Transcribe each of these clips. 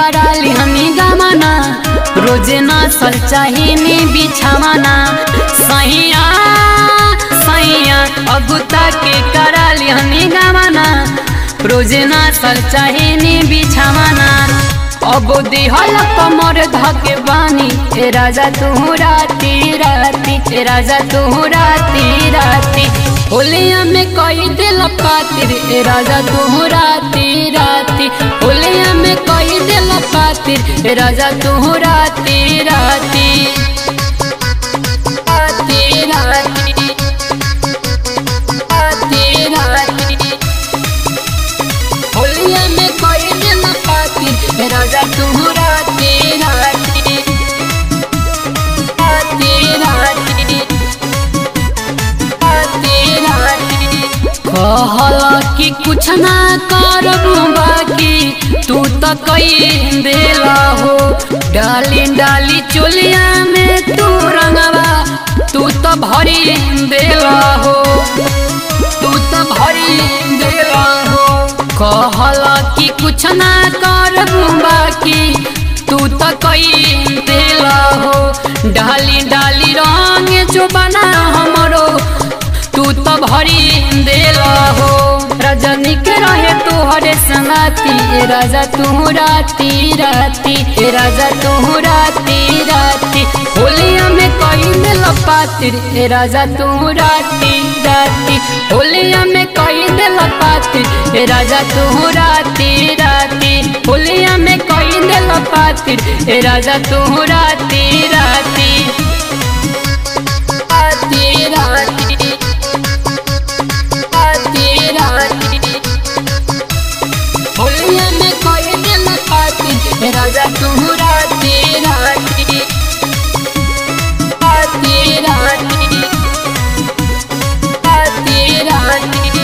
कराली हमी गमना रोजे ना सल चाहिए बिछावना सैया सैया अगुता के कराली हमी गमना रोजे ना सल चाहिए बिछावना अब दिहल कमर धके बानी ए राजा तू राती राती ए राजा तू राती राती होलिया में कई दिल पातिर ए राजा तू राती राती होलिया में कई दिल पातिर ए राजा तू राती राती राती राती राती राती होलिया में कोई दिल पाती राजा तू राती राती राती राती राती राती कहला कि कुछ ना करबू बाकी तू तो कई देला हो डाली डाली चोलिया में तू रंगवा तू तो भरी देला हो तू तो भरी देला हो कहला कि कुछ ना करबू बाकी तू तो कई देला हो डाली डाली रंग जो बना हमरो तू तो भरी देला हो रजनी के रहे तोहरे संगाती ए राजा तू राती राती ए राजा तू राती राती होलिया में कई दिल पातिर ए राजा तू राती राती होलिया में कई दिल पातिर ए राजा तू राती राती होलिया में कई दिल पातिर ए राजा तू राती राती राती राती राती राती होलिया में कोई दिल पाती राजा तू राती राती राती राती राती राती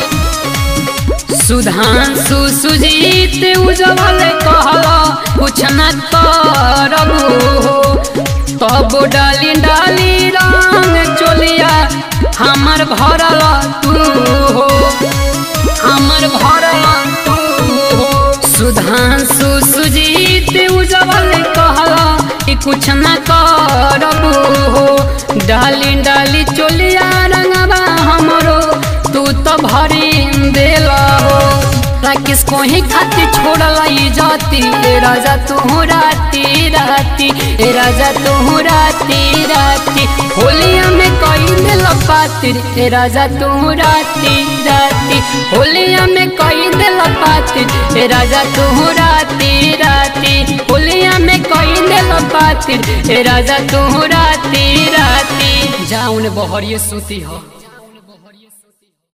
सुधांशु सुजीत उजवल कहला कुछ न करबू हो तब डाली डाली रंग चोलिया हमर भरल तू हो हमर भरल तू हो सुधांशु सुजीत उजवल कहला कि कुछ न करबू हो डाली डाली चोलिया रंगवा हमरो तू तो भरी देला हो किसको ही खाती छोड़ला जाती ए राजा तू राती राती ए राजा तू राती राती होलिया में कई दिल पातिर ए राजा तू राती राती होलिया में कई दिल पातिर ए राजा तू राती राती होलिया में कई दिल पातिर ए राजा तू राती राती जाऊन बहरिए सूती हो